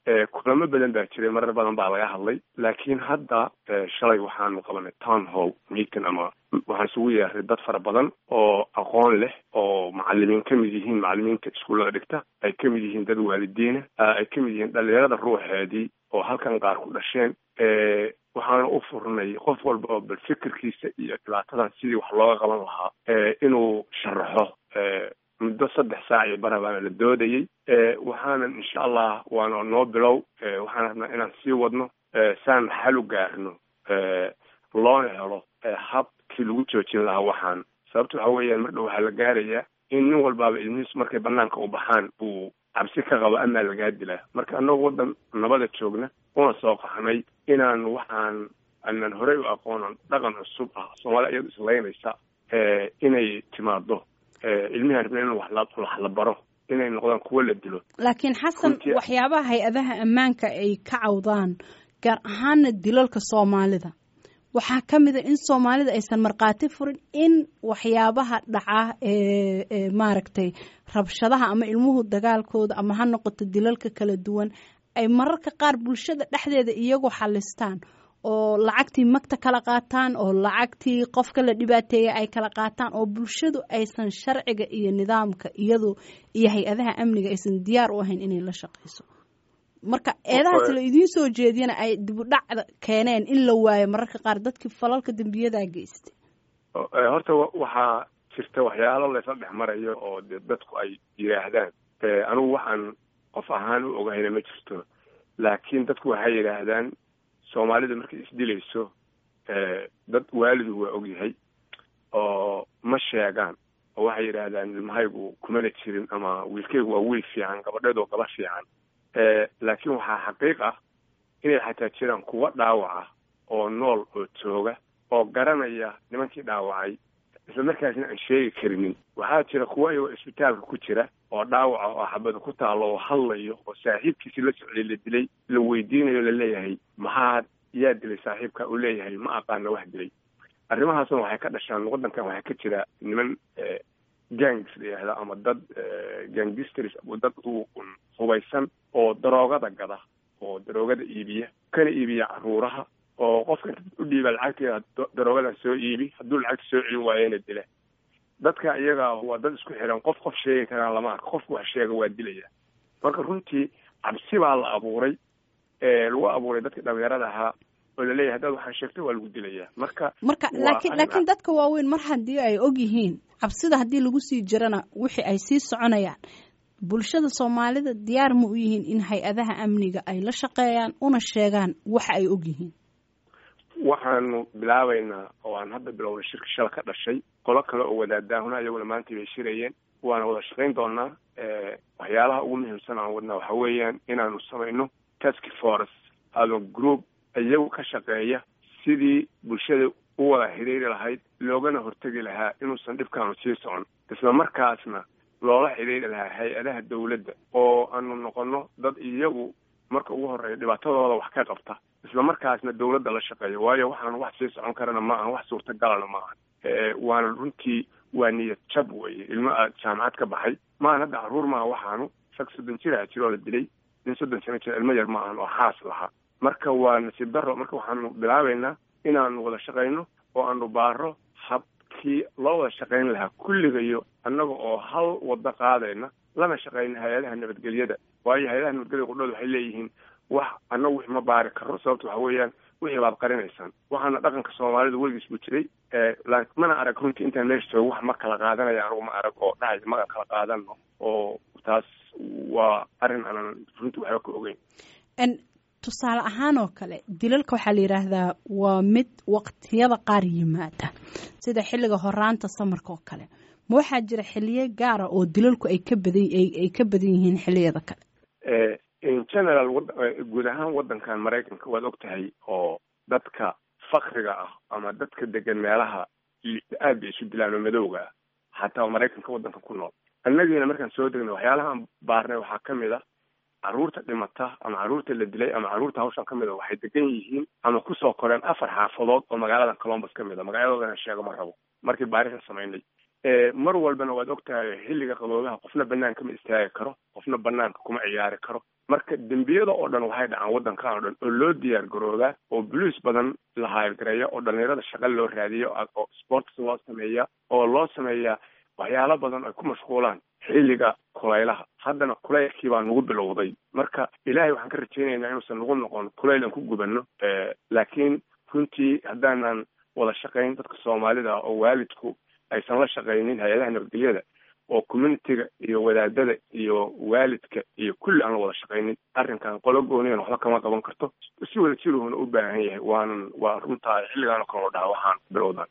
kulamo badan baa jiray marar badan baa laga hadlay laakiin hadda shalay waxaanu qabanay town hall meeting ama waxaan isugu yeeray dad fara badan oo aqoon leh oo macalimiin ka mid yihiin macalimiinta iskuullada dhigta ay ka mid yihiin dad waalidiina ay ka mid yihiin dhalinyarada ruuxeedii oo halkan qaar ku dhasheen waxaana u furnay qof walba oo bal fikirkiisa iyo dhibaatadan sidii wax looga qaban lahaa inuu sharaxo muddo saddex saac iyo bara baana la doodayey waxaanan insha allah waana noo bilow waxaan rabnaa inaan sii wadno saan xal u gaarno loona helo habkii lagu joojin lahaa waxaan sababta waxa weeyaan mar dhow waxaa la gaarayaa in nin walbaaba ilmihiisu markay banaanka u baxaan uu cabsi ka qabo amaa lagaa dilaa marka annagu waddan nabada joogna una soo qaxnay inaan waxaan aanan horey u aqoonan dhaqan cusub ah soomaalida iyadu islaynaysa inay timaado ilmihi rabna in wax la baro inay noqdaan kuwo la dilo laakiin xasan waxyaabaha hay-adaha ammaanka ay ka cawdaan gaar ahaana dilalka soomaalida waxaa ka mid a in soomaalida aysan markhaati furin in waxyaabaha dhaca ee maaragtay rabshadaha ama ilmuhu dagaalkooda ama ha noqoto dilalka kala duwan ay mararka qaar bulshada dhexdeeda iyagu xalistaan oo lacagtii magta kala qaataan oo lacagtii qofka la dhibaateeyay ay kala qaataan oo bulshadu aysan sharciga iyo nidaamka iyadu iyo hay-adaha amniga aysan diyaar u ahayn inay la shaqayso marka eedahaas la idiin soo jeediyana ay dibudhacda keeneen in la waayo mararka qaar dadkii falalka dembiyadaa geystay horta waxaa jirta waxyaalo laysla dhex marayo oo de dadku ay yidhaahdaan anigu waxaan qof ahaan u ogahayna ma jirto laakiin dadku waxay yidhaahdaan soomaalida markay isdilayso dad waalidu waa ogyahay oo ma sheegaan oo waxay yidhaahdaan ilmahaygu kumana jirin ama wiilkaygu waa wiil fiican gabadheed oo gaba fiican laakiin waxaa xaqiiq ah inay xataa jiraan kuwa dhaawaca oo nool oo jooga oo garanaya nimankii dhaawacay isla markaasna aan sheegi karinin waxaa jira kuwa iyagoo isbitaalka ku jira oo dhaawaca oo xabada ku taalo oo hadlayo oo saaxiibkiisi la socday la dilay la weydiinayo laleeyahay maxaa yaa dilay saaxiibka uu leeyahay ma aqaana wax dilay arrimahaasna waxay ka dhashaan waddankan waxaa ka jira niman gangs la yidhahda ama dad gangisters dad hubaysan oo daroogada gada oo daroogada iibiya kana iibiya caruuraha oo qofka u dhiiba lacagteeda daroogadan soo iibi hadduu lacagta soo celin waayena dila dadka iyaga waa dad isku xiran qof qof sheegi karaan lama arko qofku wax sheega waa dilaya marka runtii cabsi baa la abuuray lagu abuuray dadka dhalinyarada ahaa oo laleeyahay haddaad waxaan sheegtay waa lagu dilayaa marka marka laakiin laakiin dadka waaweyn mar haddii ay og yihiin cabsida haddii lagu sii jirana wixii ay sii soconayaan bulshada soomaalida diyaar ma u yihiin in hay-adaha amniga ay la shaqeeyaan una sheegaan waxa ay og yihiin waxaanu bilaabaynaa oo aan hadda bilownay shirka shala ka dhashay qolo kale oo wadaadaahuna iyaguna maanta bay shirayeen waana wada shaqayn doonaa waxyaalaha ugu muhiimsan aan wadnaa waxa weeyaan inaanu samayno task force ama group iyagu ka shaqeeya sidii bulshada u wada xidhiiri lahayd loogana hortegi lahaa inuusan dhibkaanu sii socon isla markaasna loola xidhiiri lahaa hay-adaha dawladda oo aanu noqono dad iyagu marka ugu horeeya dhibaatadooda wax ka qabta isla markaasna dawladda la shaqeeya waayo waxaan wax sii socon karana ma ahan wax suurtagalana ma ahan waana runtii waa niyad jab weye ilmo aad jaamacad ka baxay maahan hadda caruur maaha waxaanu rag soddon jira jiroo la dilay nin soddon sano jira ilmo yar ma ahan oo xaas lahaa marka waa nasiib daro marka waxaanu bilaabaynaa inaanu wada shaqayno oo aanu baaro habkii loo wada shaqayn lahaa kulligayo annaga oo hal wado qaadayna lana shaqayna hay-adaha nabadgelyada waayo hay-adaha nabadgelyada qudhooda waxay leeyihiin wax annagu wix ma baari karo sababta waxa weeyaan wixii baad qarinaysaan waxaana dhaqanka soomaalida weligiis buu jiray mana arag runtii intaan meesha joogo wax ma kala qaadanaya anugu ma arag oo dhahaya magan kala qaadano oo taas waa arrin aanan runtii waxba ka ogeyn tusaale ahaan oo kale dilalka waxaa la yidhaahdaa waa mid waqtiyada qaar yimaada sida xilliga horaanta samarka oo kale ma waxaa jira xiliyo gaara oo dilalku ay ka badan ay ka badan yihiin xiliyada kale in general guud ahaan waddankan maraykanka waad og tahay oo dadka fakriga ah ama dadka degan meelaha aad bay isu dilaan oo madowga ah xataa maraykanka waddanka ku nool annagiina markaan soo degnay waxyaalahaan baarnay waxaa ka mid a carruurta dhimata ama carruurta la dilay ama carruurta hawshan ka mid a waxay degan yihiin ama kusoo koreen afar xaafadood oo magaalada colombus ka mid a magaaladoodana sheego ma rabo markii baarisan samaynay mar walbana waad og tahay xilliga qaboobaha qofna banaanka ma istaagi karo qofna banaanka kuma ciyaari karo marka dembiyada oo dhan waxay dhacaan waddankan oo dhan oo loo diyaar garooba oo boliis badan la hayrgareeya oo dhalinyarada shaqa loo raadiyo oo sports loo sameeya oo loo sameeya waxyaalo badan ay ku mashquulaan xilliga kulaylaha haddana kulaylkii baa nagu bilowday marka ilaahay waxaan ka rajaynaynaa inuusan nagu noqon kulayl aan ku gubanno laakiin runtii haddaanan wada shaqayn dadka soomaalida oo waalidku aysan la shaqaynin hay-adaha nabadgelyada oo communitiga iyo wadaadada iyo waalidka iyo kulli aan la wada shaqaynin arrinkan qolo gooniyan waxba kama qaban karto si wada jiruhuna u baahan yahay waanan waa runtaa xilligaan oo kale oo dhaha waxaan bilowdan